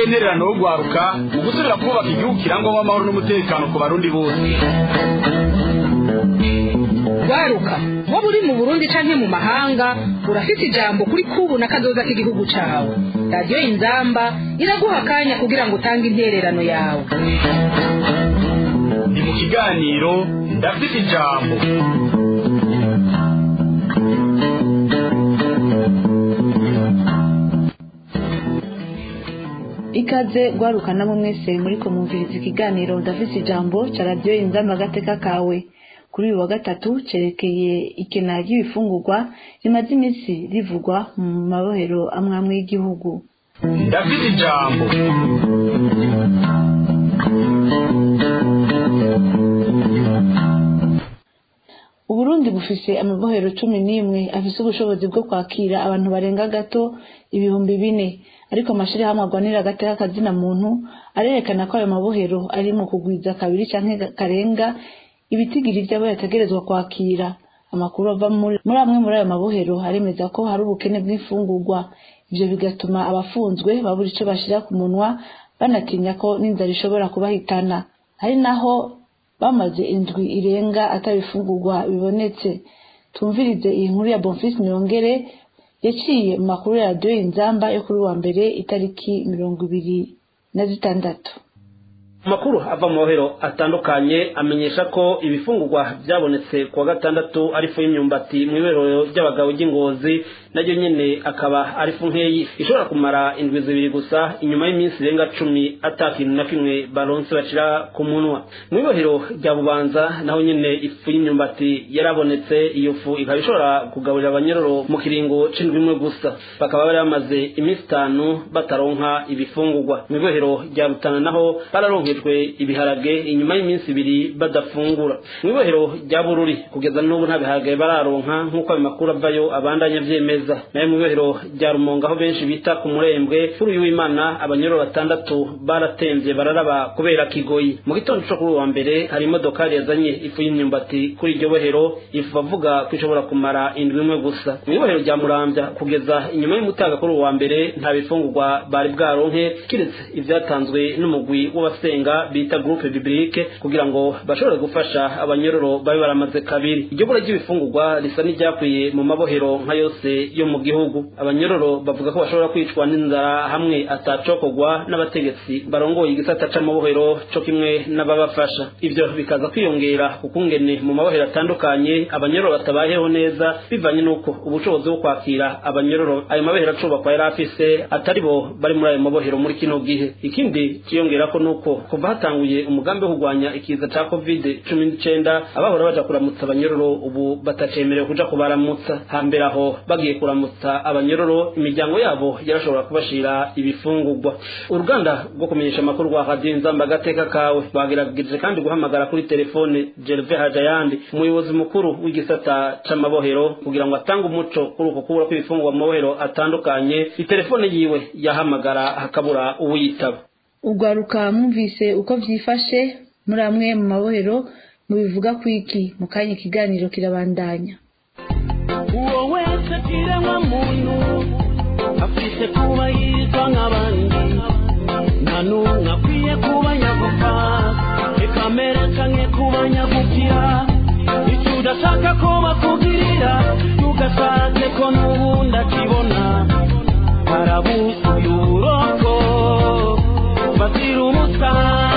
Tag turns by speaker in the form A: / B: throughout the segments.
A: n'uwatereye intererano wo gwaruka mu gusubira kubaka igihugu kirangwamo amahoro n'umutekano ku barundi bose
B: gwaruka waba uri mu burundi canke mu mahanga urafite ijambo kuri kubu na kazoza k'igihugu cawe radiyo inzamba iraguha akanya kugira ngo utange intererano yawe
A: ni mu kiganiro ndafite ijambo
C: ikaze gwarukana mu mwese muri kumviriza ikiganiro udafise ijambo ca radiyo inzamba agateka kawe kuri uyu wa gatatu cerekeye ikena ry'ibifungurwa rimaze iminsi rivugwa mu mabohero amwe amwe y'igihugu
A: ndafite ijambo
C: uburundi bufise amabohero cumi n'imwe afise ubushobozi bwo kwakira abantu barenga gato ibihumbi bine ariko amashirahamwe agwanira agateka kazina muntu arerekana ko ayo mabohero ari mu kugwiza kabiri canke karenga ibitigiri vy'abo yategerezwa kwakira amakuru ava muri amwe muri ayo mabohero aremeza ko hari ubukene bw'imfungurwa ivyo bigatuma abafunzwe babura ico bashira ku munwa banatinya ko n'inzara ishobora kubahitana hari naho bamaze indwi irenga atabifungurwa bibonetse tumvirize iyi nkuru ya bonfisi niyongere yaciye mu makuru ya radiyo inzamba yo kuri wa mbere itariki mirongo ibiri na zitandatu
D: amakuru ava mu mabohero atandukanye amenyesha ko ibifungurwa byabonetse ku wa gatandatu ari ifu y'imyumbati mu iberero ry'abagabo ry'ingozi naryo nyene akaba ari ifu nkeyi ishobora kumara indwi zibiri gusa inyuma y'iminsi irenga cumi ata kintu na kimwe baronse bashira ku munwa mu ibohero rya bubanza naho nyene ifu y'imyumbati yarabonetse iyo fu ikaba ishobora kugaburira abanyororo mu kiringo c'indwi imwe gusa bakaba bari bamaze iminsi itanu bataronka ibifungurwa mu ibohero rya rutana naho bararonke baronkejwe ibiharage inyuma y'iminsi ibiri badafungura mu ibohero rya bururi kugeza n'ubu nta biharage bararonka nk'uko ayo makuru avayo abandanya vyemeza nayo mu ibohero rya rumonga aho benshi bita ku murembwe kuri uyu w'imana abanyoro batandatu baratemvye bararaba kubera kigoyi mu gitondo co kuri uwa mbere hari imodokari yazanye ifu y'imyumbati kuri iryo bohero ifu bavuga ko ishobora kumara indwi imwe gusa mu ibohero rya muramvya kugeza inyuma y'umutaga kuri uwa mbere nta bifungurwa bari bwaronke kiretse ivyatanzwe n'umugwi w'abasenga bita groupe biblique kugira ngo bashobore gufasha abanyororo babe baramaze kabiri iryo bura ry'ibifungurwa risa n'iryakwiye mu mabohero nka yose yo mu gihugu abanyororo bavuga ko bashobora kwicwa n'inzara hamwe atacokogwa n'abategetsi barongoye igisata c'amabohero co kimwe n'ababafasha ivyo bikaza kwiyongera kukungene mu mabohero atandukanye abanyororo batabayeho neza bivanye n'uko ubushobozi bwo kwakira abanyororo ayo mabohero acubakwa yari afise atari bo bari muri ayo mabohero muri kino gihe ikindi ciyongerako nuko kuva hatanguye umugambi wo kurwanya ikiza ca covid cumi n'icenda abahora baja kuramutsa abanyororo ubu batacemerewe kuja kubaramutsa hambere aho bagiye kuramutsa abanyororo imiryango yabo yarashobora kubashira ibifungurwa uruganda rwo kumenyesha amakuru rwa radiyo inzamba agateka kawe rwagerageje kandi guhamagara kuri telefone gerve hajayandi umuyobozi mukuru w'igisata c'amabohero kugira ngo atange umuco kuri uko kubura kw'ibifungurwa mu mabohero atandukanye itelefone yiwe yahamagara hakabura uwuyitaba
C: ugwaruka mwumvise uko vyifashe muri amwe mu mabohero mubivuga kwiki mu kanya ikiganiro kirabandanya
E: uwo wese kiremwa muntu afise kuba yitwa nk'abandi nta n'umwe akwiye kuba nyagupfa reka merekanye kuba nyagupfira icyo udashaka ko bakugirira tugasake ko n'ubundi akibona harabuzuye uburoko bazira umusa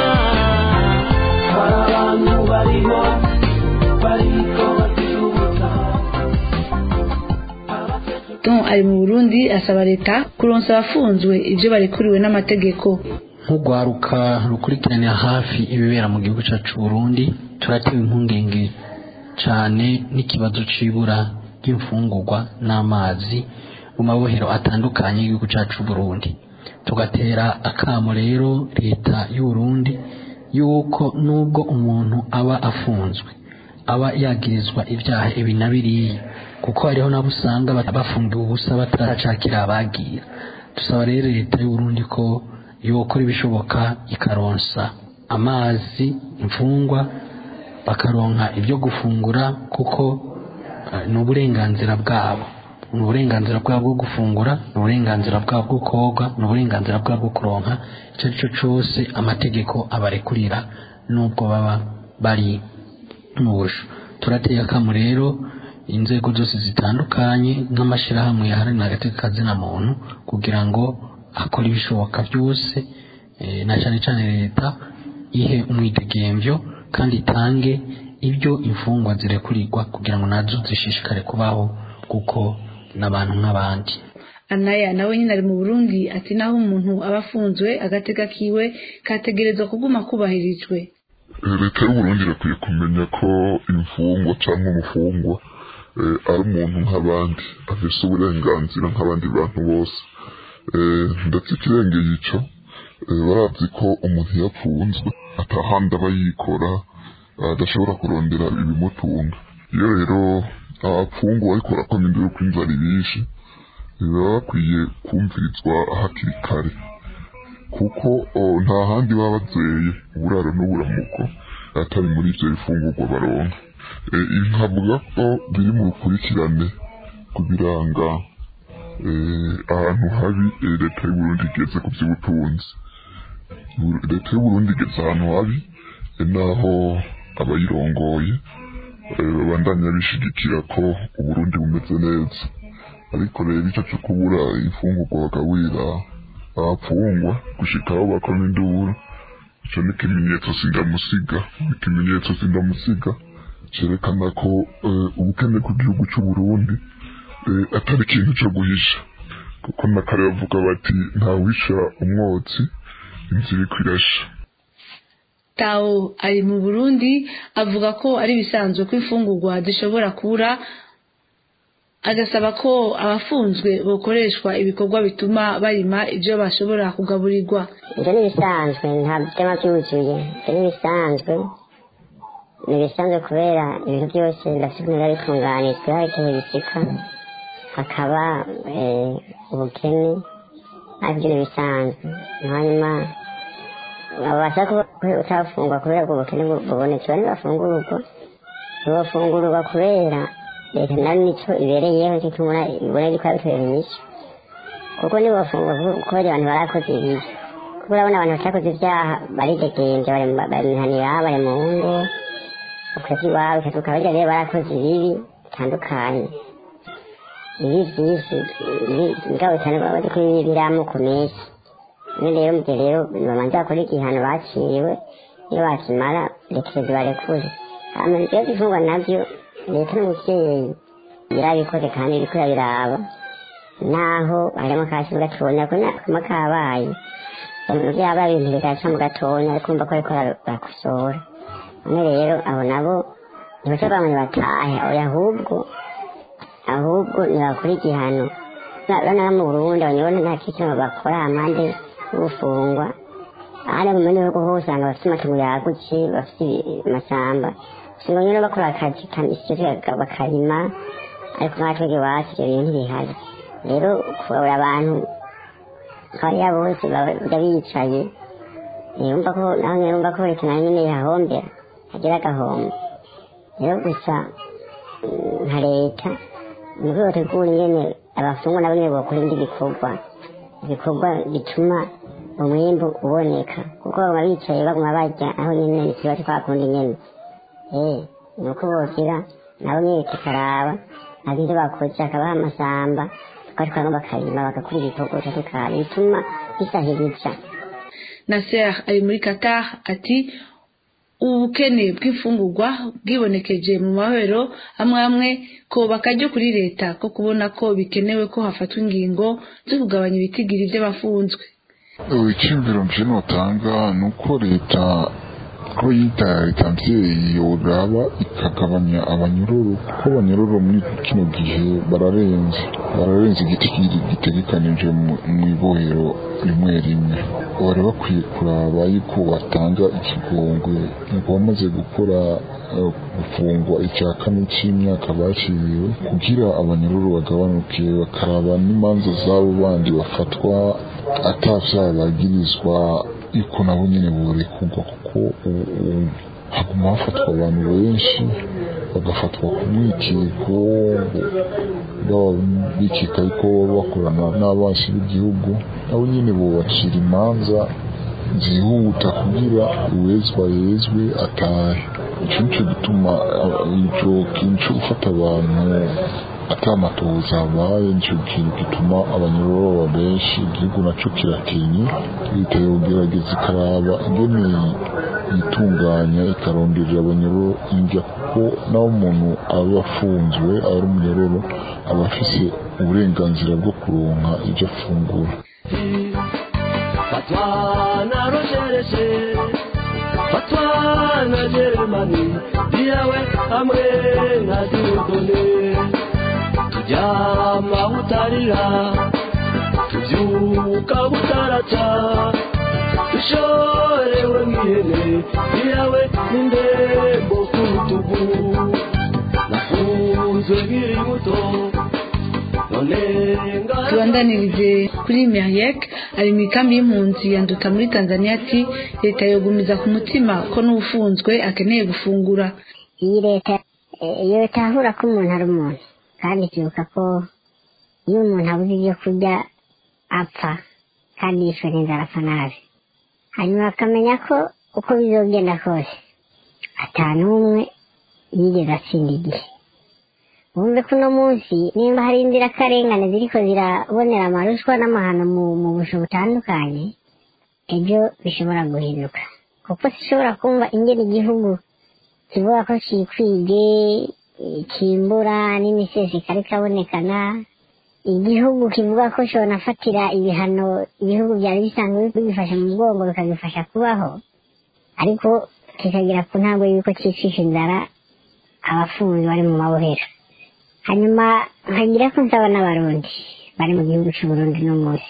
E: hari abantu bariho bariko bazira umusa
C: Tom ari mu Burundi asaba leta kuronsa abafunzwe ivyo barekuriwe n'amategeko
F: nk'urwaruka rukurikiranira hafi ibibera mu gihugu cyacu Burundi turatewe impungenge cyane n'ikibazo c'ibura ry'imfungurwa n'amazi mu mabohero atandukanye y'igihugu cyacu Burundi tugatera akamo rero leta y'uburundi yuko nubwo umuntu aba afunzwe aba yagirizwa ibyaha ibi na biriya kuko hariho nabo usanga bafungiwe ubusa bataracakira abagira dusaba rero leta y'uburundi ko yokora ibishoboka ikaronsa amazi imfungwa bakaronka ibyo gufungura kuko ni uburenganzira bwabo ni uburenganzira bwabo bwo gufungura ni uburenganzira bwabo bwo koga ni uburenganzira bwabo bwo kuronka icyo ari cyo cyose amategeko abarekurira n'ubwo baba bari mu busho turateye akamu rero inzego zose zitandukanye nk'amashyirahamwe yaharanira agateka kazina muntu kugira ngo akore ibishoboka byose eh, na cyane cyane leta ihe umwidegemvyo kandi itange ibyo imfungwa zirekurirwa kugira ngo nazo zishishikare kubaho kuko n'abantu nk'abandi
C: anaya nawe nyine ari mu burundi ati naho umuntu aba afunzwe agatega kiwe kategerezwa kuguma kubahirijwe
G: leta y'uburundi irakwiye kumenya ko imfungwa cyangwa umufungwa eh, ari umuntu nk'abandi afise uburenganzira nk'abandi bantu bose Eh, ndetse ikirengeye ico eh, barazi ko umuntu iyo apfunzwe atahandi aba yikora adashobora kurondera ibimutunga iyo rero abapfungwa bariko barakoma induru ko inzara ibishe baba bakwiye kumvirizwa hakiri kare kuko oh, nta handi baba bazeye uburaro n'uburamuko atari muri ivyo bifungurwa baronka Eh, ibi nkavuga ko biri mu rukurikirane ku biranga eh, ahantu habi eh, leta y'uburundi igeze ku vy'ubutunzi Bur- leta y'uburundi igeze ahantu habi eh, naho abayirongoye eh, babandanya bishigikira ko uburundi bumeze neza ariko rero icyo cyo kubura imfungurwa bagaburira abapfungwa gushika aho bakoma induru icyo ni ikimenyetso sindamusiga ikimenyetso sindamusiga cyerekana ko eh, ubukene bw'igihugu cy'u Burundi eh, atari ikintu cyo guhisha kuko na kare bavuga bati ntawisha umwotsi inzira iriko irasha
C: tawo ari mu burundi avuga ko ari ibisanzwe ko imfungurwa zishobora kubura agasaba ko abafunzwe bokoreshwa ibikorwa bituma barima ibyo bashobora kugaburirwa
H: ibyo ni ibisanzwe nta byaba byuzuye ibyo ni ibisanzwe ni ibisanzwe kubera ibintu byose birafite ukuntu biba bitunganijwe hari igihe bisika hakaba eh, ubukene ariko ibyo ni ibisanzwe hanyuma babasha kuba utafungwa kubera ubwo bukene bu- bubonetse bane bafungurwa ntibafungurwa kubera leta nayo nicyo ibereyeho gituma ibona yuko yabitera inyishyu kuko nibafungwa kubera abantu barakoze ibibi kuko urabona abantu batakoze ibyaha baridegembya bari mu- bari mihanira bari mu ngo ukwezi iwabo ukatuka barya rero barakoze ibibi bitandukanye ibi byinshi mugabo cyane baba bari kuri biriya amoko menshi none rero mu gihe rero babanza bakora igihano baciriwe iyo bakimara rekereza barekure hama ibyo bifungwa nabyo leta n'umubyeyi birabikoze kandi biriko biraba naho harimo kashimu gatonya ko nakama kabaye umuntu yabaye ibintu bigaca mu gatonya ariko umva ko ariko barakosora none rero abo nabo ntibaca bamwe batahe oya ahubwo ahubwo ntibakora igihano urabona mu burundi abanyabona nta kintu bakora amande y'ubufungwa ahandi mu bindi bihugu hose usanga bafite amatungo yagutse bafite amashyamba usanga nyine bakora akazi kamisi bakarima ariko nkatwe iwacu ibyo bintu ntibihari rero kubabura abantu hariya bose bajya bicaye yumva ko naho nyine yumva ko leta nayo nyine yahombera hagira agahombo rero gusa mm, nka leta ni rwego tegura ingene abafungwa nabo nyine bakora indi bikorwa ibikorwa bituma umwimbu uboneka kuko baba bicaye baguma barya aho nyine ikibazo twakundi nyine eh ni uko bogira nabo nyine tukaraba ntabwo ibyo bakoze hakabaho amasamba bakatwara bakarima bagakora ibikorwa bitandukanye bituma bisahiriza
C: Nasser ari muri Qatar ati ubukene bw'imfungurwa bwibonekeje mu mahoro amwe amwe ko bakajya kuri leta ko kubona ko bikenewe ko hafatwa ingingo zo kugabanya ibitigiri by'abafunzwe
G: icyumviro nje notanga ni uko leta ko yita leta mvyeyi yoraba ikagabanya abanyururu kuko abanyururu muri kino gihe bararenze bararenze igiti kiri gitegekanije mu- mw'ibohero rimwe rimwe bari bakwiye kuraba yuko batanga ikigongwe ngo bamaze gukora eh, gufungwa icya kane cy'imyaka baciriwe kugira abanyururu bagabanuke bakaraba n'imanza z'abo bandi bafatwa atavyaha bagirizwa yuko nabo nyine borekurwa kuko ubu- ubu haguma hafatwa abantu benshi bagafatwa ku mwikiko baba bikeka yuko baba bakorana n'abansi b'igihugu nabo nyine bubacira imanza zihuta kugira uwezwa yezwe atahe ico nico gituma ico kintu co gufata abantu atamatohoza habaye nico kintu gituma abanyururu baba benshi igihugu naco kiratinye leta yogerageza ikaraba ingene yitunganya ikaronderera abanyururu inja kuko naho umuntu aba afunzwe aba ari umunyororo aba afise uburenganzira bwo kuronka ivyo afungura
E: fatwa na rogereshe fatwa na jeremani iyawe hamwe na diodone turyama butarira tubyuka butaraca dushorewe mwihene iyawe n'indembo ku rutugu nafunzwe nkiri muto none ngahe
C: tubandanirize kuri meriek ari mu ikambi y'impunzi yanduta muri tanzania ati leta yogumiza ku mutima ko n'ufunzwe akeneye gufungura
H: iyi leta eh, yotahura ko umuntu ari umuntu kandi ikibuka ko iyo umuntu abuze ibyo kurya apfa kandi yishwe n'inzara apfa nabi hanyuma akamenya ko uko bizogenda kose ata n'umwe yigeze atsinda igihe wumve ko uno munsi nimba hari inzirakarengane ziriko zirabonera amarushwa n'amahano mu, mu busho butandukanye ejo bishobora guhinduka kuko sishobora kumva ingene igihugu kivuga ko cikwige eh, kimbura n'imisesi kariko abonekana igihugu kivuga ko conafatira ibihano ibihugu byari bisanzwe bigifasha mu mugongo bikagifasha kubaho ariko kikagira ku ntabwo yuko cicisha inzara abafunzi bari mu mabohero hanyuma nkagira ko nsaba n'abarundi bari mu gihugu c'uburundi n'umunsi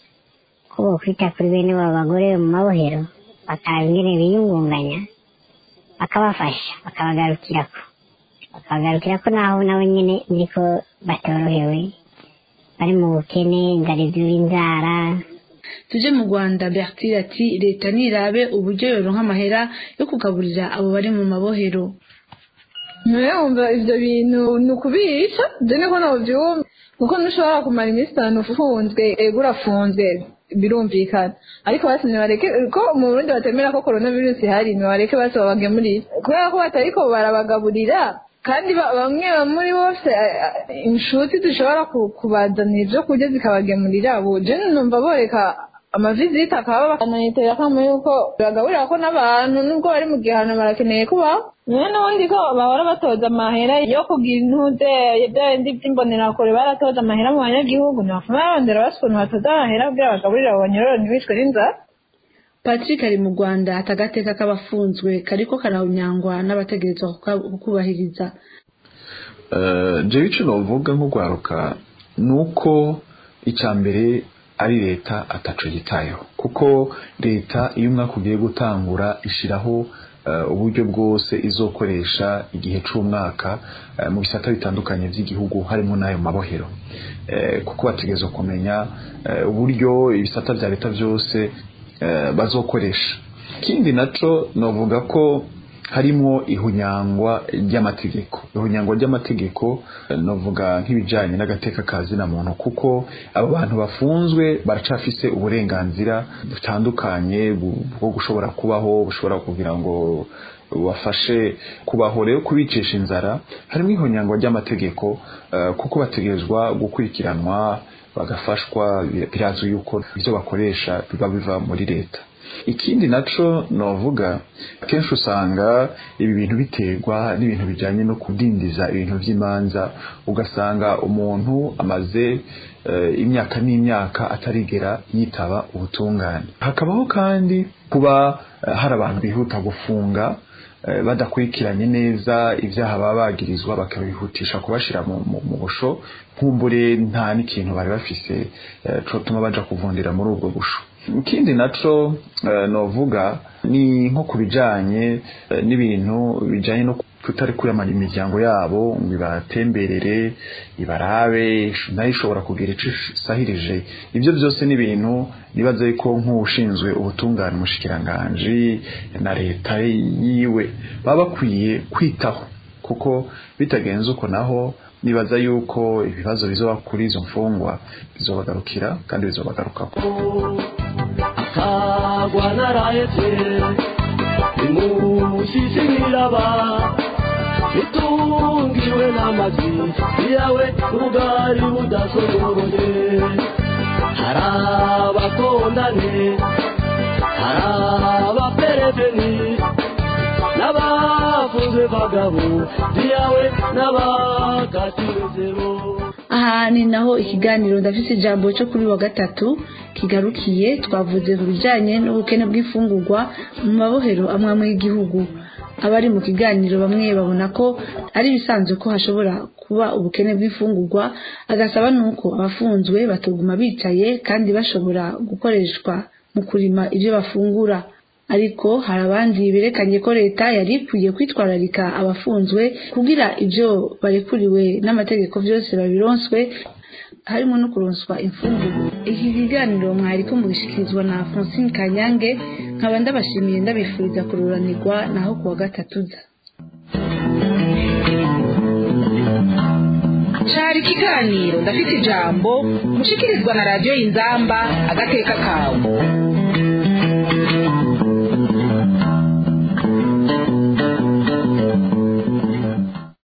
H: ko bokwita kuri bene babo bagore mu mabohero bakaraba ingene biyungunganya bakabafasha bakabagarukirako bakabagarukirako naho nabo nyene niko batorohewe bari mu bukene inzara izura inzara
C: tuje mu rwanda bertile ati leta nirabe uburyo yoronka amahera yo kugaburira abo bari mu mabohero
I: nawe wumva ibyo bintu ni ukubisha ibyo niko nabyumva kuko ntushobora kumara iminsi itanu ufunzwe ego urafunzwe birumvikana ariko basi ntibareke ko mu burundi batemera ko korona virusi ihari ntibareke basi babagemurire kubera ko batariko barabagaburira kandi ba- bamwe muri bose eh, eh, inshuti zishobora ku- kubazanira ibyo kurya zikabagemurira ubu je numva boreka amaviziti akaba bakanayitera kamo yuko bagaburira ko n'abantu nubwo bari mu gihano barakeneye kubaho niyo n'ubundi ko bahora batoza amahera yo kugira intuze bya bindi by'imbonerakure baratoza amahera mu banyagihugu ntibafuma barondera basi ukuntu batoza amahera kugira bagaburire abo banyororo ntibicwe n'inzara
C: patrick ari mu rwanda ati agateka k'abafunzwe kariko karawunyangwa n'abategerezwa kuka- kukubahiriza
J: jewe icyo navuga nk'urwaruka ni uko icya mbere ari leta ataco yitayeho kuko leta iyo umwaka ugiye gutangura ishyiraho eh, uburyo bwose izokoresha igihe c'umwaka eh, mu bisata bitandukanye by'igihugu harimo n'ayo mabohero Eh, kuko bategerezwa kumenya eh, uburyo ibisata bya leta byose eh, bazokoresha ikindi naco novuga ko harimo ihunyangwa ry'amategeko ihunyangwa ry'amategeko eh, novuga nk'ibijanye n'agateka ka zina muntu kuko abo bantu bafunzwe baracafise uburenganzira butandukanye bu- bwo gushobora kubaho bushobora kugira ngo bafashe kubaho rero kubicisha inzara harimo ihunyangwa ry'amategeko eh, kuko bategerezwa gukurikiranwa bagafashwa birazwi yuko ibyo bakoresha biba biva muri leta ikindi naco novuga kenshi usanga ibi bintu biterwa n'ibintu bijanye no kudindiza ibintu vy'imanza ugasanga umuntu amaze eh, imyaka n'imyaka atarigera yitaba ubutungane hakabaho kandi kuba eh, hari abantu bihuta gufunga eh, badakurikiranye neza ibyaha baba bagirizwa bakabihutisha kubashira mu, mu, mu busho nkumbure nta n'ikintu bari bafise eh, cotuma baja kuvundira muri ubwo busho ikindi naco eh, novuga ni nko ku bijanye eh, n'ibintu bijanye no kutari kuramanya imiryango yabo ngo ibatemberere ibarabe nayo ishobora kugira ico isahirije ibyo byose ni ibintu nibaza yuko nk'ushinzwe ubutungane umushikiranganji na leta yiwe baba bakwiye kwitaho kuko bitagenze uko naho nibaza yuko ibibazo bizoba kuri izo mfungwa bizobagarukira kandi bizobagarukako
E: akagwa narahetse imusisi niraba itungiwe n'amazi yawe ubwari budasogoroye hari abakondane hari abapereveni n'abavuze bagabo yawe n'abakatiwe zero
C: aha ni naho ikiganiro ndafite ijambo cyo kuri wa gatatu kigarukiye twavuze ku bijyanye n'ubukene bw'imfungurwa mu mabohero amwe amwe y'igihugu abari mu kiganiro bamwe babona ko ari ibisanzwe ko hashobora kuba ubukene bw'imfungurwa agasaba nuko abafunzwe batuguma bicaye kandi bashobora gukoreshwa mu kurima ibyo bafungura ariko hari abandi berekanye ko leta yari ikwiye kwitwararika abafunzwe kugira ibyo barekuriwe n'amategeko byose babironswe harimo no kuronswa imfungurwa iki kiganiro mwari ko mubishyikirizwa na francine kanyange nkaba ndabashimiye ndabifuriza kururanirwa naho kuwa gatatu za
B: cari ikiganiro ndafite ijambo mushikirizwa na radiyo y'inzamba agateka kawe